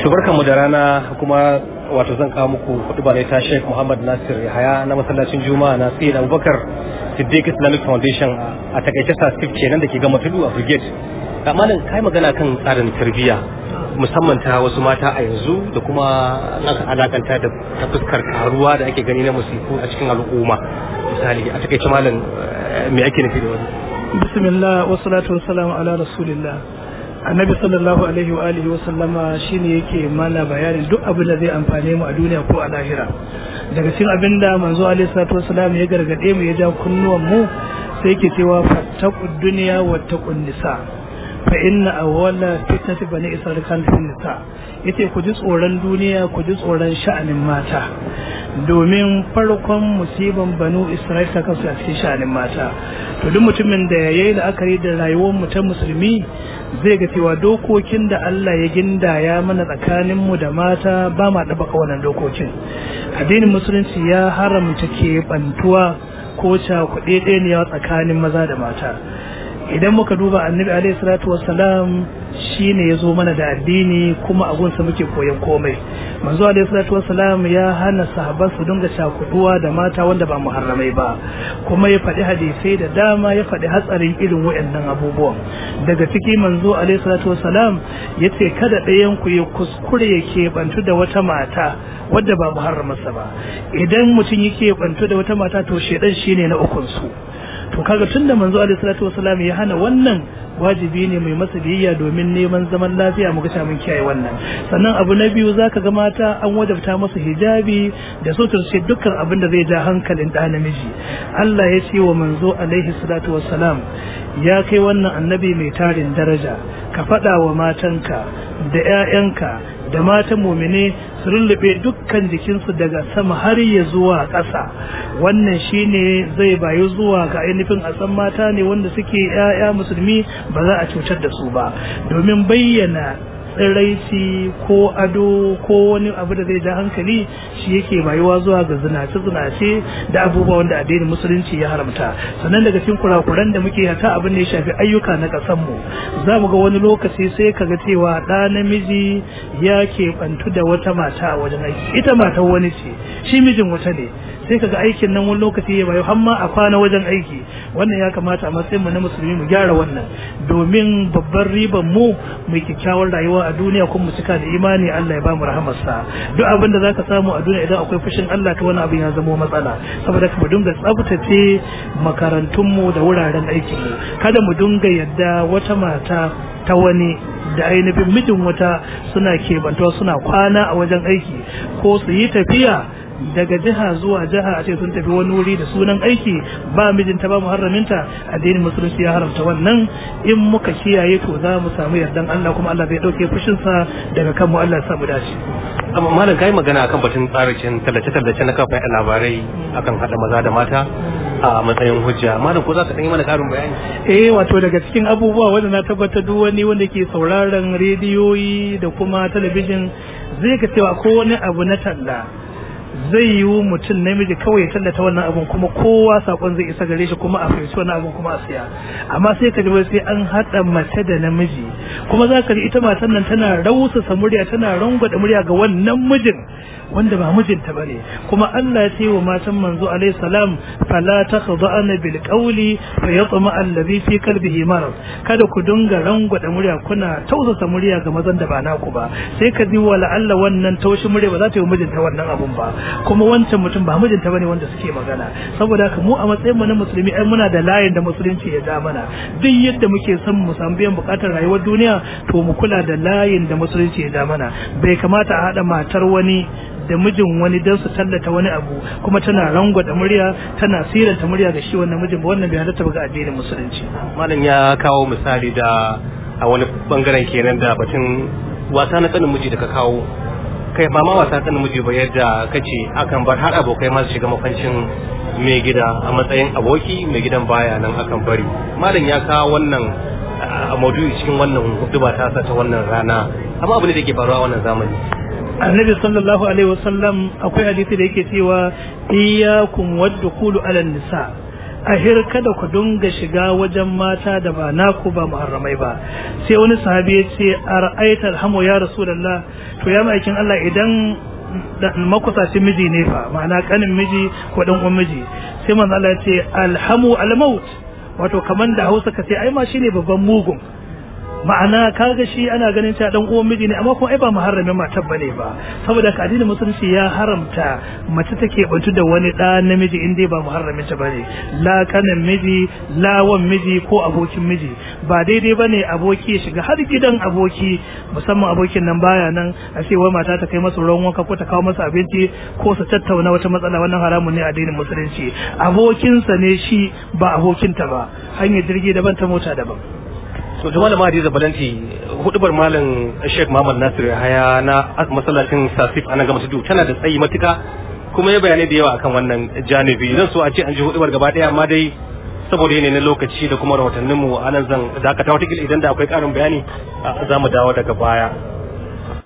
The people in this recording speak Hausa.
to barkanmu da rana kuma wato zan kawo muku kudu ne ta Sheikh Muhammad Nasir Yahaya na masallacin Juma'a na Sayyid Abubakar Siddiq Islamic Foundation a takaice Sastif kenan da ke gama tudu a Brigade amma nan kai magana kan tsarin tarbiyya musamman ta wasu mata a yanzu da kuma aka alakanta da ta fuskar karuwa da ake gani na musiku a cikin al'umma misali a takaice malam me ake nufi da wani bismillah wassalatu wassalamu ala rasulillah annabi sallallahu alaihi wa alihi wa sallama shine yake mana bayanin duk abin da zai amfane mu a duniya ko a lahira daga cikin abin da manzo alaihi salatu wassalam ya gargade mu ya ja kunnuwan mu sai yake cewa fattaqud dunya wattaqun nisa fa inna awwala fitnati bani isra'il kan fil nisa yace ku ji tsoron duniya ku ji tsoron sha'anin mata domin farkon musiban banu isra'il ta kasu a cikin sha'anin mata to duk mutumin da yayi la'akari da rayuwar mu ta musulmi zai ga cewa dokokin da Allah ya gindaya mana tsakanin mu da mata ba ma da baka wannan dokokin addinin musulunci ya haramta ke bantuwa ko cakuɗe ɗaya tsakanin maza da mata idan muka duba annabi alaihi salatu wassalam shine ya zo mana da addini kuma a gunsa muke koyon komai manzo alaihi salatu wassalam ya hana sahabban su dinga cakuduwa da mata wanda ba muharramai ba kuma ya faɗi hadisai da dama ya faɗi hatsarin irin waɗannan abubuwan daga ciki manzo alaihi salatu wassalam ya ce kada ɗayan ku ya kuskure ya keɓantu da wata mata wadda ba muharramarsa ba idan mutum yake bantu da wata mata to shedan shine na ukun su to kaga tunda manzo alaihi salatu wasalam ya hana wannan wajibi ne mai masa biyayya domin neman zaman lafiya mu ga mun kiyaye wannan sannan abu na biyu zaka ga mata an wajabta masa hijabi da suturce dukkan abin da zai ja hankalin da namiji Allah ya ce wa manzo alaihi salatu wasalam ya kai wannan annabi mai tarin daraja ka faɗa wa matanka da 'ya'yanka da matan mumine su rullube dukkan jikinsu daga sama har ya zuwa ƙasa wannan shine zai bayu zuwa ga ainihin a san mata ne wanda suke 'ya'ya musulmi ba za a cutar da su ba domin bayyana tsiraici ko ado ko wani abu da zai ja hankali shi yake bayuwa zuwa ga zinace zinace da abubuwa wanda addinin musulunci ya haramta sannan daga cikin kurakuran da muke hata abin da ya shafi ayyuka na kasan mu za mu ga wani lokaci sai ka ga cewa ɗa namiji ya keɓantu da wata mata a wajen aiki ita matar wani ce shi mijin wata ne sai kaga aikin nan wani lokaci ya bayu hamma a kwana wajen aiki wannan ya kamata a matsayin mu na musulmi mu gyara wannan domin babban riban mu mu kyakkyawar rayuwa a duniya kuma mu cika da imani Allah ya ba mu rahamarsa duk abin da zaka samu a duniya idan akwai fushin Allah ta wani abin ya zama matsala saboda mu dinga tsabtace makarantun mu da wuraren aikin mu kada mu dinga yadda wata mata ta wani da ainihin mijin wata suna kebantawa suna kwana a wajen aiki ko su yi tafiya daga jiha zuwa jiha a ce sun tafi wani wuri da sunan aiki ba mijinta ba muharraminta addinin musulunci ya haramta wannan in muka kiyaye to za mu samu yardan Allah kuma Allah zai dauke fushinsa daga kanmu Allah ya samu dace amma malam kai magana akan batun tsarin tallace-tallace na kafa labarai akan hada maza da mata a matsayin hujja malam ko za ka yi mana karin bayani eh wato daga cikin abubuwa wanda na tabbatar duk wani wanda ke sauraron rediyoyi da kuma talabijin zai ka cewa ko wani abu na talla zai yiwu mutum namiji kawai ya tallata wannan abun kuma kowa sakon zai isa gare shi kuma a fahimci wannan abun kuma a siya amma sai ka ji sai an haɗa mace da namiji kuma za ka ji ita matan nan tana rausasa murya tana rangwada murya ga wannan mijin wanda ba mijinta bane kuma Allah ya ce wa matan manzo alaihi salam fala takhda'na bil qawli fa yatma alladhi fi qalbihi marad kada ku dinga rangwada murya kuna tausasa murya ga mazan da ba naku ba sai ka ji wala Allah wannan taushi murya ba za ta yi mijinta wannan abun ba kuma wancan mutum ba mijinta bane wanda suke magana saboda haka mu a matsayin mu na musulmi ai muna da layin da musulunci ya da mana duk yadda muke son mu samu biyan bukatar rayuwar duniya to mu kula da layin da musulunci ya da mana bai kamata a hada matar wani da mijin wani don su tallata wani abu kuma tana rangwada murya tana siranta murya ga shi wannan mijin ba wannan bai halatta ga addinin musulunci malam ya kawo misali da a wani bangaren kenan da batun wasa na tsanin miji da ka kawo kai ba ma wasa tsanin miji ba yadda kace akan bar har abokai ma su shiga mafancin mai gida a matsayin aboki mai gidan baya nan akan bari malam ya kawo wannan a maudu'i cikin wannan huduba ta ta wannan rana amma abu ne da ke faruwa wannan zamani annabi sallallahu alaihi wasallam akwai hadisi da yake cewa iyyakum wadkhulu ala nisa ahir kada ku dunga shiga wajen mata da ba naku ba muharramai ba sai wani sahabi ya ce ara'aita alhamu ya rasulullah to ya ma'aikin Allah idan makusacin miji ne fa ma'ana kanin miji ko dan uwan miji sai manzo Allah ya ce alhamu almaut wato kaman da Hausa ka ce ai ma shine babban mugun ma'ana kaga shi ana ganin cewa dan uwan miji ne amma kuma ai ba muharramin matar bane ba saboda ka addinin musulunci ya haramta mace take bantu da wani da namiji in dai ba muharramin ta bane la kanin miji la wan miji ko abokin miji ba daidai bane aboki ya shiga har gidan aboki musamman abokin nan baya nan a ce wai mata ta kai masa ruwan wanka ko ta kawo masa abinci ko su tattauna wata matsala wannan haramun ne a addinin musulunci abokinsa ne shi ba abokinta ba hanyar jirgi daban ta mota daban to da malama Hadiza Balanti hudubar malam Sheikh Muhammad Nasir Haya na masallacin Sasif anan ga tudu tana da tsayi matuka kuma ya bayanai da yawa akan wannan janibi zan so a ce an ji hudubar gaba daya amma dai saboda yanayi na lokaci da kuma rahotanninmu anan zan dakata wata idan da akwai karin bayani za mu dawo daga baya